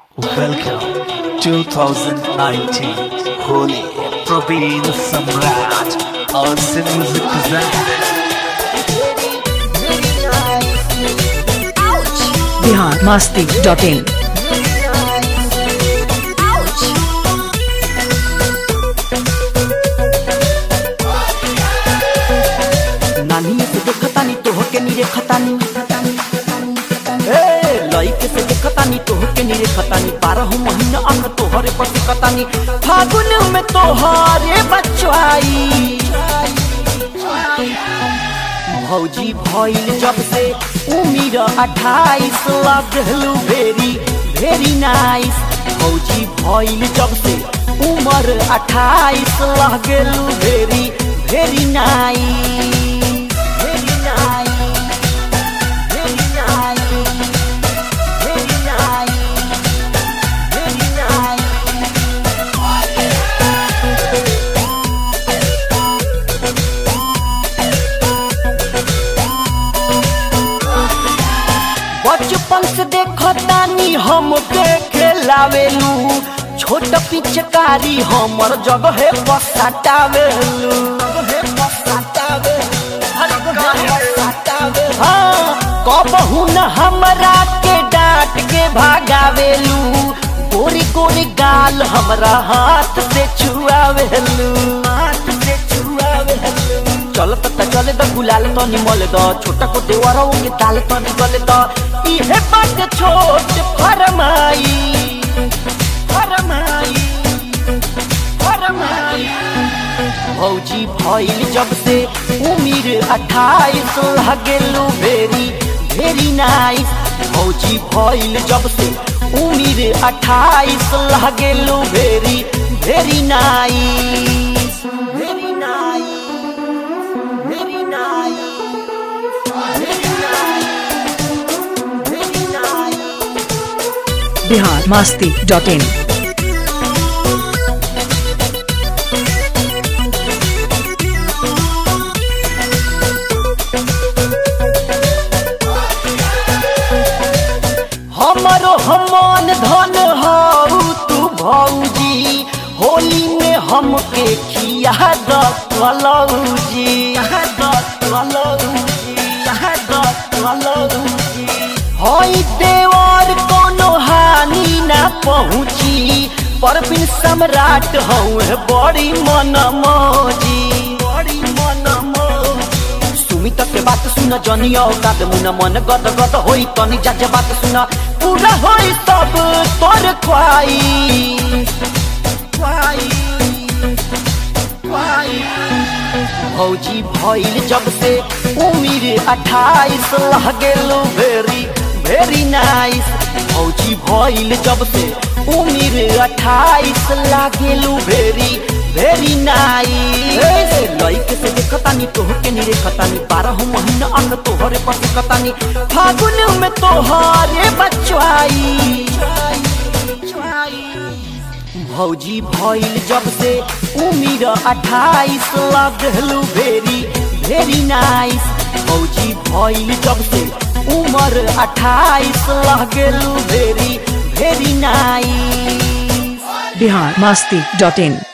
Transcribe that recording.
Welcome 2019 Holi Praveen Samrat और से music present Bihar Masti dot in नानी से देखतानी तोहके नी रेखतानी ए लइके से देखतानी तोहके नी रेखतानी बारह महीना अंग तोहरे पर सिकतानी फागुन में तोहरे बचवाई भौजी भइल जब से उमिर अठाइस लगलू भेरी भेरी नाइस भौजी भइल जब से उमर अठाइस लगलू very very nice very nice very nice very nice very nice बचपन से देखतानी हम खेलावेलू छोट पिचकारी हमर जगह पसाटावेलू हाँ, कबहू न हमरा के डांट के भागावेलू गोरी गोरी गाल हमरा हाथ से छुआवेलू हाथ से छुआवेलू चलत त चले द गुलाल त निमल द छोटा को देवरौ के ताल त निकल द इहे बात छोट फरमाई फरमाई फरमाई भौजी भइल जब से उमिर अठाइस लगेलू भेरी भेरी नाइस भौजी भइल जब से उमिर अठाइस लगेलू भेरी very nice very nice Very nice. Very nice. Very nice. Bihar Masti dot in हमरो हमान धन हऊ तू भौजी होली में हमके खिया द कलौजी हई देवर कोनो हानि ना पहुँची पर बिन सम्राट हऊ बड़ी मन मौजी बड़ी मन मौजी सुमित के बात सुन जनिया काद मुन मन गद गद होई तनी जाजे बात सुन पूरा होई सब तोर ख्वाई ख्वाई ख्वाई भौजी भइल जब से उमिर अठाइस लगेलू भेरी भेरी नाइस भौजी भइल जब से उमिर अठाइस लागेलू भेरी भेरी नाइस लइके से देखतानी तोहके नी रेखतानी बारह महीना अंग तोहरे पर सिकतानी फागुन में तोहरे बचवाई भौजी भइल जब से उमिर अठाइस लगलू भेरी भेरी नाइस भौजी भइल जब से उमर अठाइस लगलू very very nice Bihar Masti dot इन